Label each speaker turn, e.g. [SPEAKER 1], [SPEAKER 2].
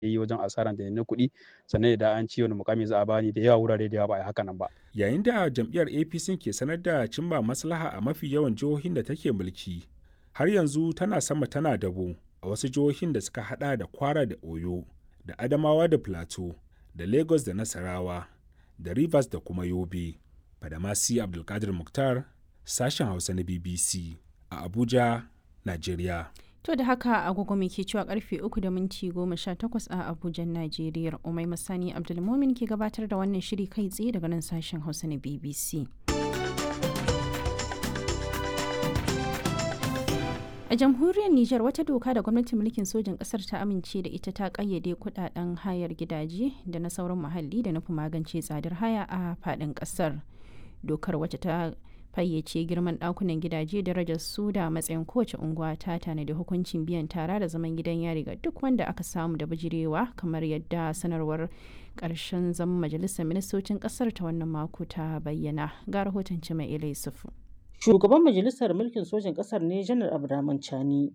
[SPEAKER 1] yi wajen asaran da na kuɗi sannan idan an ci wani mukami za a bani da yawa wurare da yawa ba a yi haka nan ba.
[SPEAKER 2] Yayin da jam'iyyar APC ke sanar da cimma maslaha a mafi yawan jihohin da take mulki, har yanzu tana sama tana dabo a wasu jihohin da suka hada da Kwara da Oyo, da Adamawa da Plateau, da Lagos da Nasarawa, da Rivers da kuma Yobe. Badamasi Abdulkadir Mukhtar, sashen Hausa na BBC a Abuja, Najeriya.
[SPEAKER 3] To da haka agogo mai ke cewa karfe 3 da minti 18 a Abuja, Najeriya. Umai Masani Abdulmumin ke gabatar da wannan shiri kai tsaye daga nan sashen Hausa na BBC. A jamhuriyar Nijar wata doka da gwamnatin mulkin sojin ƙasar ta amince da ita ta ƙayyade kudaden hayar gidaje da na sauran muhalli da nufin magance tsadar haya a faɗin ƙasar. Dokar wacce ta fayyace girman ɗakunan gidaje darajar su da matsayin kowace unguwa ta tanadi hukuncin biyan tara da zaman gidan yari ga duk wanda aka samu da bijirewa kamar yadda sanarwar ƙarshen zaman majalisar ministocin ƙasar ta wannan mako ta bayyana ga rahoton mai ilai sufu.
[SPEAKER 4] Shugaban Majalisar Mulkin Sojin Ƙasar ne Janar Abdurrahman Chani